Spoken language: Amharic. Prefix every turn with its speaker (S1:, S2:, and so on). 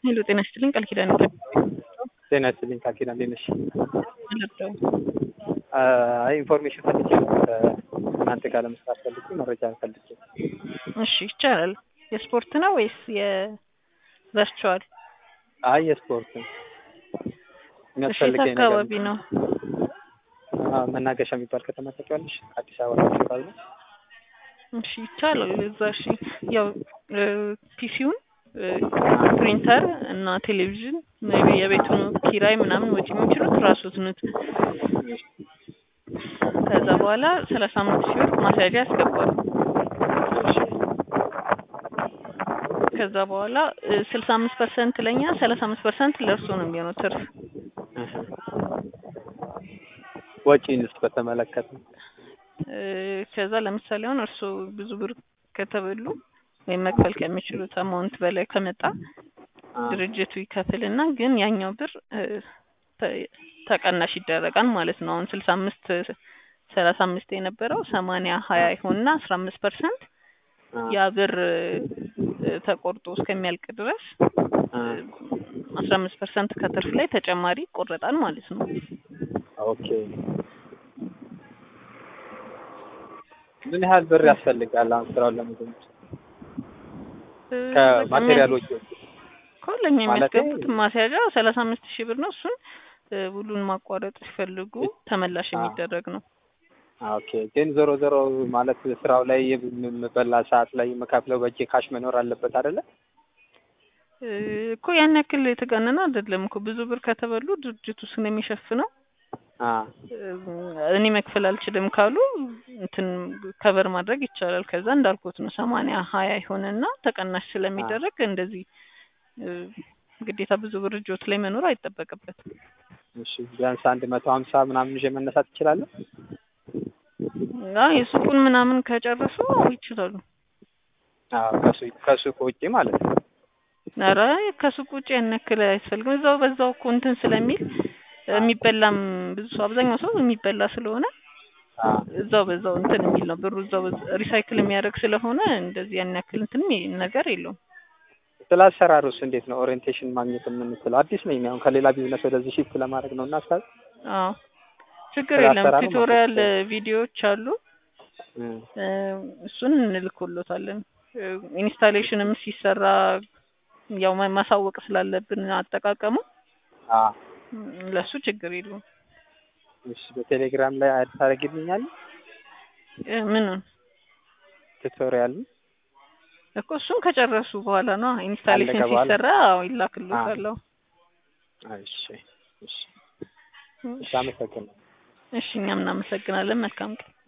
S1: ሄሎ ጤና ይስጥልኝ ቃል ኪዳን
S2: ጤና ይስጥልኝ ቃል ኪዳን እንዴት ነሽ?
S1: ልርዳው
S2: አይ ኢንፎርሜሽን ፈልጌ ነው ከእናንተ ጋር ለመስራት ፈልጌ መረጃ ፈልጌ።
S1: እሺ ይቻላል። የስፖርት ነው ወይስ የቨርቹዋል?
S2: አይ የስፖርት ነው
S1: እሺ የት
S2: የሚያስፈልገኝ ነገር
S1: አካባቢ ነው?
S2: አዎ፣ መናገሻ የሚባል ከተማ ታውቂዋለሽ? አዲስ አበባ የሚባል ነው።
S1: እሺ ይቻላል። እዛ እሺ ያው ፒሲውን ፕሪንተር እና ቴሌቪዥን ሜይ ቢ የቤቱን ኪራይ ምናምን ወጪ የሚችሉት ራሱት ኑት። ከዛ በኋላ ሰላሳ አምስት ሺህ ብር ማስያዣ ያስገባሉ። ከዛ በኋላ ስልሳ አምስት ፐርሰንት ለእኛ ሰላሳ አምስት ፐርሰንት ለእርሱ ነው የሚሆነው ትርፍ።
S2: እህ። ወጪንስ በተመለከተ
S1: እ፣ ከዛ ለምሳሌ አሁን እርሱ ብዙ ብር ከተበሉ ወይም መክፈል ከሚችሉት አማውንት በላይ ከመጣ
S2: አ፣
S1: ድርጅቱ ይከፍልና ግን ያኛው ብር እ፣ ተ- ተቀናሽ ይደረጋል ማለት ነው። አሁን ስልሳ አምስት ሰላሳ አምስት የነበረው ሰማንያ ሀያ ይሆንና አስራ አምስት ፐርሰንት
S2: አ፣
S1: ያ ብር እ፣ ተቆርጦ እስከሚያልቅ ድረስ
S2: አ፣
S1: አስራ አምስት ፐርሰንት ከትርፍ ላይ ተጨማሪ ይቆረጣል ማለት ነው።
S2: ኦኬ። ምን ያህል ብር ያስፈልጋል አሁን ስራውን ለመጀመር?
S1: እ፣
S2: ከማቴሪያሎች
S1: እኮ ለእኛ
S2: ማለቴ-
S1: የሚያስገቡት ማስያዣ ሰላሳ አምስት ሺህ ብር ነው። እሱን እ፣ ውሉን ማቋረጥ ሲፈልጉ ተመላሽ
S2: አ።
S1: የሚደረግ ነው።
S2: ኦኬ። ግን ዞሮ ዞሮ ማለት ስራው ላይ የምበላ ሰዓት ላይ የምከፍለው በእጄ ካሽ መኖር አለበት አይደለ?
S1: እ፣ እኮ ያን ያክል የተጋነነ አይደለም እኮ ብዙ ብር ከተበሉ ድርጅቱ ስለሚሸፍነው
S2: አ፣
S1: እኔ መክፈል አልችልም ካሉ እንትን ከቨር ማድረግ ይቻላል። ከዛ እንዳልኩት ነው ሰማንያ ሀያ ይሆንና ተቀናሽ ስለሚደረግ እንደዚህ እ፣ ግዴታ ብዙ ብር እጆት ላይ መኖር አይጠበቅበትም።
S2: እሺ ቢያንስ አንድ መቶ ሀምሳ ምናምን ይዤ መነሳት እችላለሁ?
S1: አይ የሱቁን ምናምን ከጨረሱ ይችላሉ።
S2: አዎ ከሱ ከሱቅ ውጪ ማለት ነው።
S1: ኧረ ከሱቅ ውጭ ያን ያክል አያስፈልግም። እዛው በዛው እኮ እንትን ስለሚል የሚበላም ብዙ ሰው አብዛኛው ሰው የሚበላ ስለሆነ
S2: አ፣
S1: እዛው በዛው እንትን የሚል ነው ብሩ እዛው ሪሳይክል የሚያደርግ ስለሆነ እንደዚህ ያን ያክል እንትን የሚል ነገር የለውም።
S2: ስለ አሰራሩስ እንዴት ነው ኦሪየንቴሽን ማግኘት የምንችለው? አዲስ ነኝ አሁን ከሌላ ቢዝነስ ወደዚህ ሽፍት ለማድረግ ነው እና ሀሳብ
S1: አዎ ችግር
S2: ስለ
S1: የለም።
S2: አሰራሩ
S1: ቱቶሪያል
S2: ማሳሰብ።
S1: ቪዲዮዎች አሉ
S2: እም፣
S1: እ፣ እሱን እንልክሎታለን። እ፣ ኢንስታሌሽንም ሲሰራ ያው ማ- ማሳወቅ ስላለብን አጠቃቀሙ
S2: አ፣
S1: እም፣ ለሱ ችግር የለውም።
S2: እሺ በቴሌግራም ላይ አድ ታደርግልኛለህ
S1: እ፣ ምኑን
S2: ቱቶሪያል
S1: እኮ እሱን ከጨረሱ በኋላ ነው ኢንስታሌሽን
S2: ካለቀ በኋላ?
S1: ሲሰራ አዎ ይላክሎታል። አዎ።
S2: እሺ እሺ እሺ አመሰግናለሁ።
S1: እሺ እኛም እናመሰግናለን። መልካም ቀን።